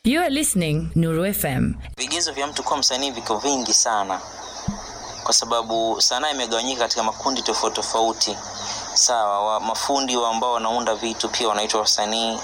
You are listening Nuru FM. Vigezo vya mtu kuwa msanii viko vingi sana, kwa sababu sanaa imegawanyika katika makundi tofauti tofauti. Sawa, wa, mafundi wa ambao wanaunda vitu pia wanaitwa wasanii.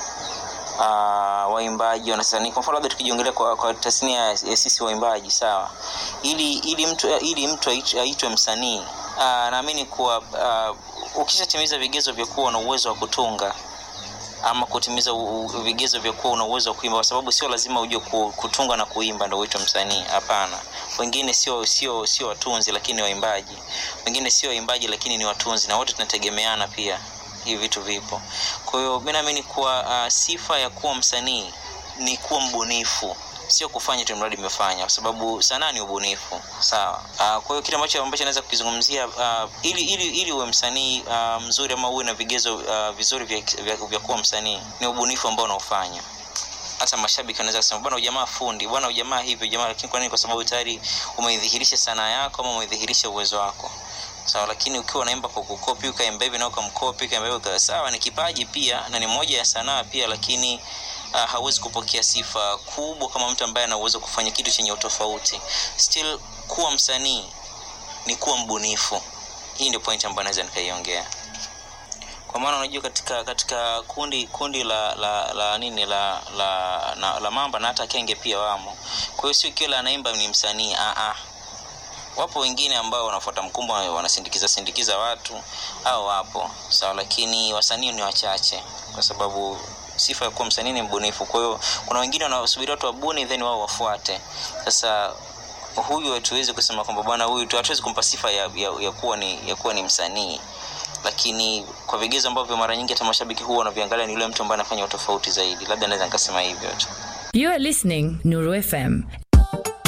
Uh, waimbaji wanasanii. Kwa mfano labda tukijiongelea kwa, kwa tasnia ya sisi waimbaji, sawa, ili ili mtu ili mtu aitwe msanii uh, naamini kuwa uh, ukishatimiza vigezo vya kuwa na uwezo wa kutunga ama kutimiza vigezo vya kuwa una uwezo wa kuimba, kwa sababu sio lazima ujue kutunga na kuimba ndio uitwe msanii. Hapana, wengine sio sio sio watunzi, lakini waimbaji. Wengine sio waimbaji, lakini ni watunzi, na wote tunategemeana pia. Hivi vitu vipo. Kwa hiyo mimi naamini kuwa uh, sifa ya kuwa msanii ni kuwa mbunifu sio kufanya tu mradi umefanya, kwa sababu sanaa ni ubunifu sawa. Uh, kwa hiyo kitu ambacho ambacho naweza kukizungumzia uh, ili ili ili uwe msanii uh, mzuri ama uwe na vigezo uh, vizuri vya, vya, vya kuwa msanii ni ubunifu ambao unaofanya. Hata mashabiki wanaweza kusema bwana, ujamaa fundi, bwana ujamaa hivi, ujamaa. Lakini kwa nini? Kwa sababu tayari umeidhihirisha sanaa yako ama umeidhihirisha uwezo wako sawa. Lakini ukiwa unaimba kwa kukopi, ukaimba hivi na ukamkopi, ukaimba hivi, sawa, ni kipaji pia na ni moja ya sanaa pia, lakini uh, hawezi kupokea sifa kubwa kama mtu ambaye ana uwezo kufanya kitu chenye utofauti. Still, kuwa msanii ni kuwa mbunifu. Hii ndio point ambayo naweza nikaiongea, kwa maana unajua, katika katika kundi kundi la la, la nini la la, la, la mamba na hata kenge pia wamo. Kwa hiyo sio kila anaimba ni msanii ah ah. Wapo wengine ambao wanafuata mkumbo, wanasindikiza sindikiza watu au wapo sawa, lakini wasanii ni wachache kwa sababu sifa ya kuwa msanii ni mbunifu. Kwa hiyo kuna wengine wanasubiri watu wabuni then wao wafuate. Sasa huyu hatuwezi kusema kwamba bwana huyu tu, hatuwezi kumpa sifa ya, ya, ya kuwa ni ya kuwa ni msanii, lakini kwa vigezo ambavyo mara nyingi hata mashabiki huwa wanaviangalia ni yule mtu ambaye anafanya utofauti zaidi. Labda naweza nikasema hivyo tu. You are listening Nuru FM